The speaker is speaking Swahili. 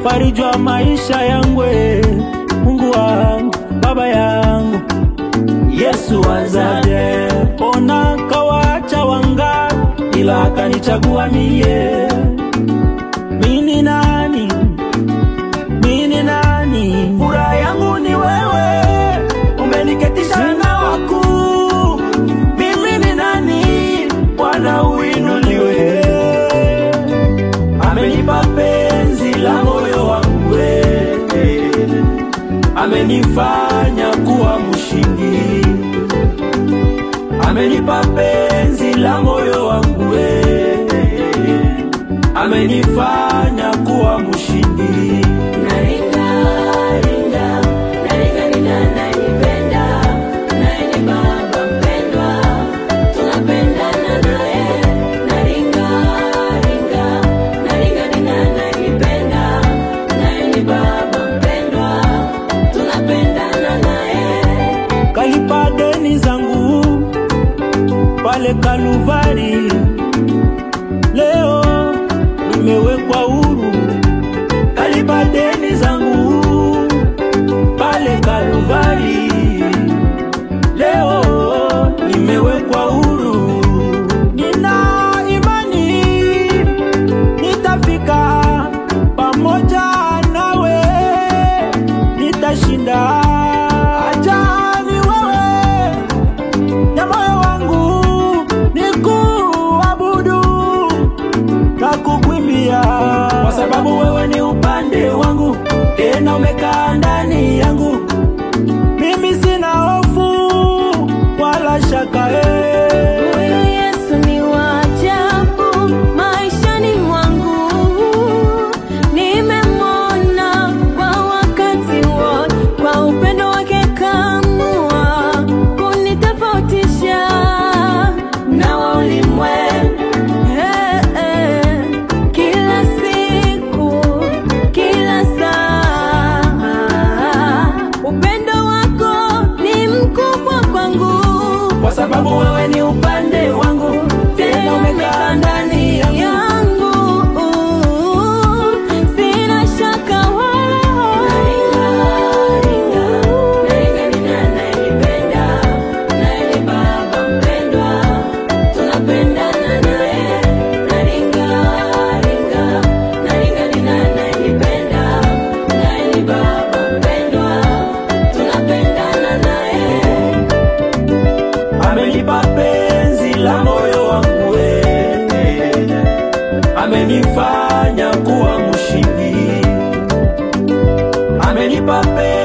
mfariji wa maisha yangu, eh. Mungu wangu, baba yangu, Yesu wazaje, ona kawaacha wanga, ila akanichagua mie. Mini nani? Mini nani? Furaha yangu ni wewe, umeniketisha na wakuu. Mimi ni nani? Bwana uinuliwe. Amenipa penzi la moyo wangu, eh. amenifanya kuwa mshindi. Amenipa penzi la moyo wangu, eh. amenifanya kuwa mshindi. Naringa, ringa, naringa ni nani anipenda, naye ni baba mpendwa, tunapendana naye. Naringa, ringa, naringa ni nani anipenda, naye ni baba mpendwa, tunapendana naye. kalipa deni zangu pale Kaluvari, leo nimewekwa huru. Kalipa deni zangu pale Kaluvari, leo nimewekwa huru. Nina imani nitafika pamoja nawe, nitashinda. Acha ni wewe na moyo wangu nikuabudu na kukuimbia, kwa sababu wewe ni upande wangu, tena umekaa ndani yangu. Mimi sina hofu wala shaka eh. Huyu Yesu ni wa ajabu maishani mwangu, nimemwona kwa wakati wote, kwa upendo wake kamua kunitofautisha na wa ulimwengu. Eh, eh, kila siku, kila saa, upendo wako ni mkubwa kwangu kwa sababu wewe ni upande wangu, tena umekaa ndani yangu. yangu sina shaka wala naringa ringa naringa ni nani anipenda naye ni baba mpendwa tunapendana naye naringa ringa naringa ni nani anipenda naye ni baba mpendwa tunapendana naye amenipa penzi la moyo wangu, eh. amenifanya kuwa mshindi, amenipa penzi